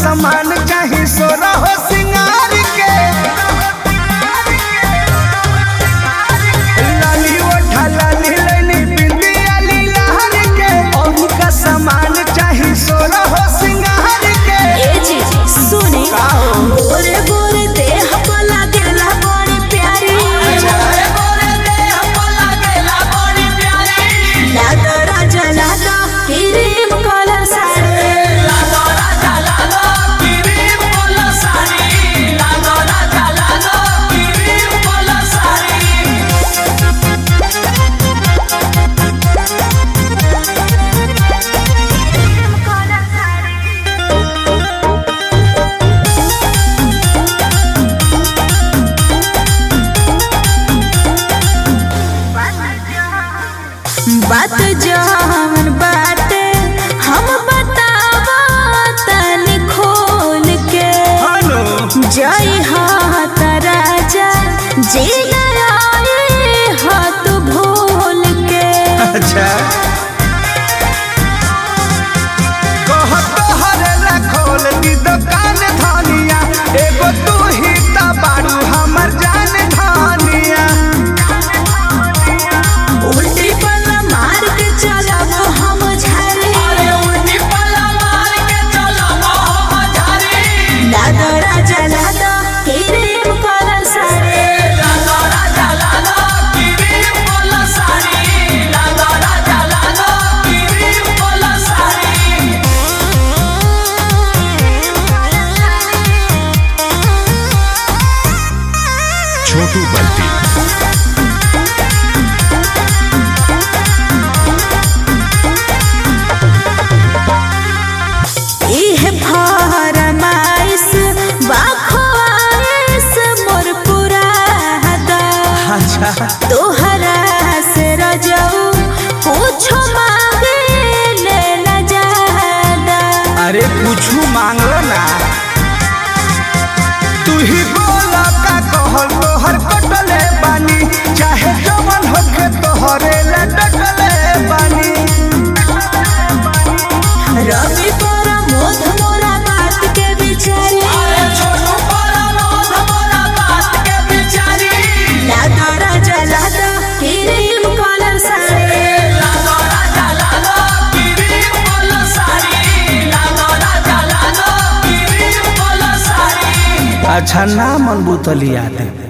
सामान चाही सोना हो सिंगार के लाली ओठा लाली लैनी बिंदिया लीलार के और का सामान चाही सोना हो सिंगार के ए जी सुने गोरे गोरे देह पर लागेला बड़ी प्यारी लादो राजा लादो क्रीम कलर साड़ी बात जवन बाटे हम बतावा तनी खोल के हेलो जय हाथ राजा जी आए हाथ भूल के अच्छा कहत हरेला खोल दी दुकान धनिया एगो तू ही त बारू हमर जान धनिया उल्टी पल्ला मार के चलब हम झारे लादो राजा लादो क्रीम कलर साड़ी छोटू बल्टी इह फरमाइश बाखवाइश मोर पुरादा अच्छा तोहरा से रजऊ पूछो मांगे ले न जादा अरे कुछू मांगलो ना तू ही बोला का कहल तोहर कटले बानी चाहे जवन होके तोहरे ला डटले बानी रवि पर मोध मोरा बात के बिचारी लादा राजा लादा क्रीम कलर साड़ी अच्छा ना मन बुतलिया दे